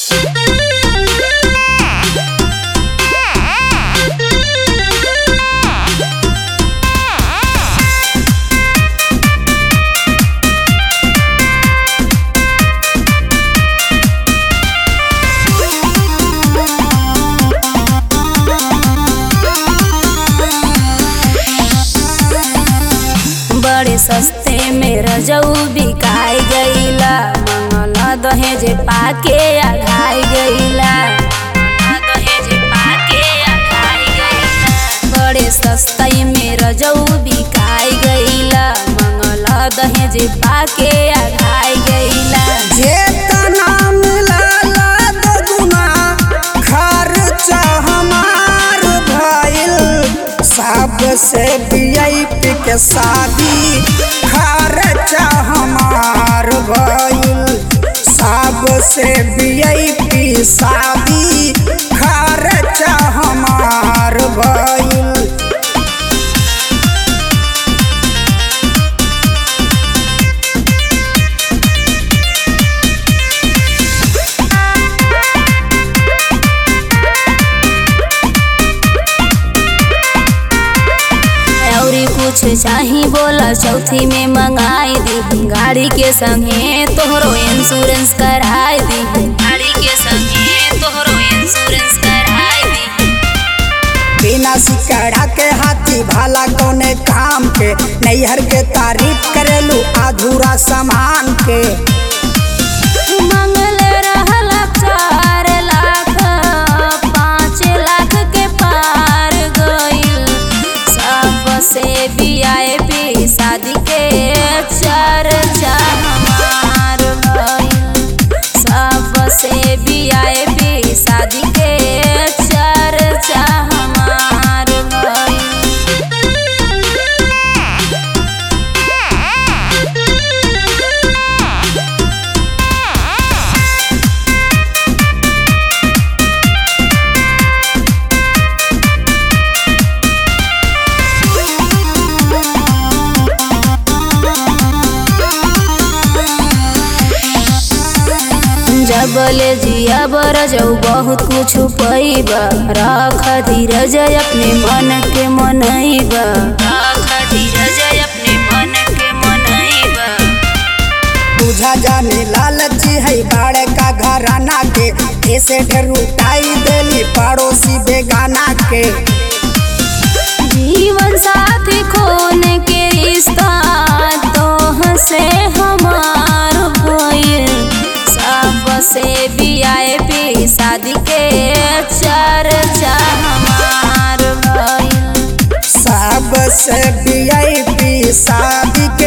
बड़े सस्ते में रजऊ बिकाई गईला मंगला दहेज पाके आघाई गईला दहेज पाके आघाई गईला बड़े सस्ते में रजऊ बिकाई गईला मंगला दहेज पाके आघाई गईला जेतना मिलला दुगुना खर्चा हमार भइल सबसे वीआईपी के शादी खर्चा हमार भइल सबसे वीआईपी शादी खर्चा हमार भइल औरी कुछ चाही बोला चौथी में मंगाई दी गाड़ी के संगे तोहरो इंश्योरेंस कराई दी गाड़ी के संगे तोहरो इंश्योरेंस कराई दी बिना सिकड़ा के हाथी भाला कोने काम के नैहर के तारीफ करेलू अधूरा सामान के मंगल रहला चार लाख पाँच लाख के पार गइल सबसे बियाए भी शादी के चर्चा हमार भइल सबसे बियाए भी शादी के चर्चा हमार भइल जबले जिया बरजऊ बहुत कुछ पैबा रख धीरज अपने मन के मनैबा रख धीरज अपने मन के मनैबा बुझा जाने लालची है बाड़े का घराना के ऐसे ढेर उठाई देली पड़ोसी बेगाना के जीवन साथी खोन के रिश्ता तोह से हमार भइल सबसे बियाए भी शादी के चर्चा हमार भइल सबसे वीआईपी शादी